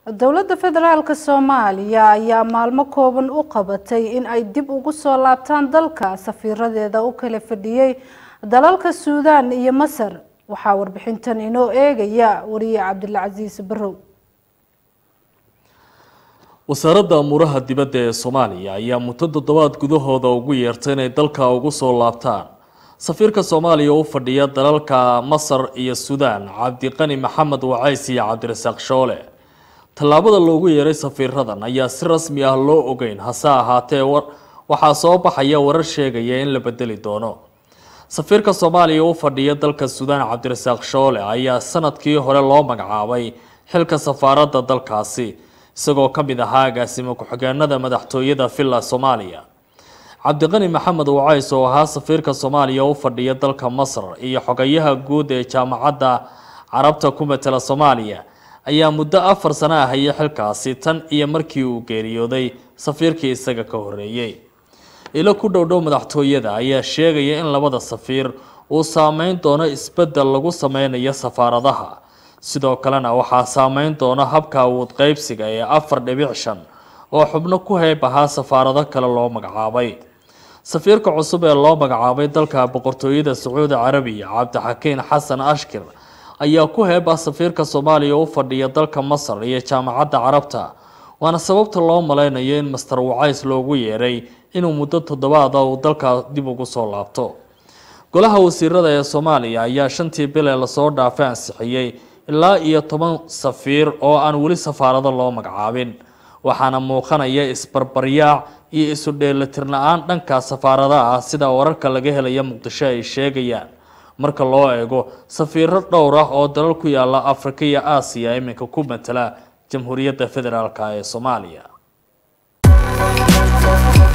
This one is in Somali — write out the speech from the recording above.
dowladda federaalk soomaaliya ayaa maalmo kooban u qabatay in ay dib ugu soo laabtaan dalka safiiradeeda u kala fadhiyey dalalka suudaan iyo masar waxaa warbixintan inoo eegaya wariye cabdilcasiis barow wasaaradda amuuraha dibadda ee soomaaliya ayaa muddo toddobaad gudahooda ugu yeertay inay dalka ugu soo laabtaan safiirka soomaaliya u fadhiya dalalka masar iyo suudaan cabdiqani maxamed wacays iyo cabdirasaaq shoole tallaabada loogu yeeray safiiradan ayaa si rasmi ah loo ogeyn hase ahaatee waxaa soo baxaya warar sheegaya in la bedeli doono safiirka soomaaliya u fadhiya dalka suudaan cabdirasaaq shoole ayaa sanadkii hore loo magacaabay xilka safaaradda dalkaasi isagoo ka mid ahaa agaasimo ku-xigeenada madaxtooyada villa soomaaliya cabdiqani maxamed wacays oo ahaa safiirka soomaaliya u fadhiya dalka masar iyo xogayaha guud ee jaamacadda carabta ku matela soomaaliya ayaa muddo afar sano ah hayay xilkaasi tan iyo markii uu geeriyooday safiirkii isaga ka horeeyey ilo ku dhowdhow madaxtooyada ayaa sheegaya in labada safiir uu saameyn doono isbedel lagu sameynayo safaaradaha sidoo kalena waxaa saameyn doona habka awood qeybsiga ee afar dhibic shan oo xubno ku heyb ahaa safaarado kale loo magacaabay safiirka cusub ee loo magacaabay dalka boqortooyada sacuudi carabiya cabdixakiin xasan ashkir ayaa ku heeb ah safiirka soomaaliya u fadhiya dalka masar iyo jaamacadda carabta waana sababta loo maleynayo in master wacays loogu yeeray inuu muddo toddobaada uu dalka dib ugu soo laabto golaha wasiirada ee soomaaliya ayaa shantii bil ee lasoo dhaafay ansixiyey ilaa iyo toban safiir oo aan weli safaarado loo magacaabin waxaana muuqanaya isbarbaryaac iyo isu dheelitir la-aan dhanka safaaradaha ah sida wararka laga helaya muqdisho ay sheegayaan marka loo eego safiiro dhowr ah oo dalal ku yaala afrika iyo aasiya iminka ku matala jamhuuriyadda federaalk ee soomaaliya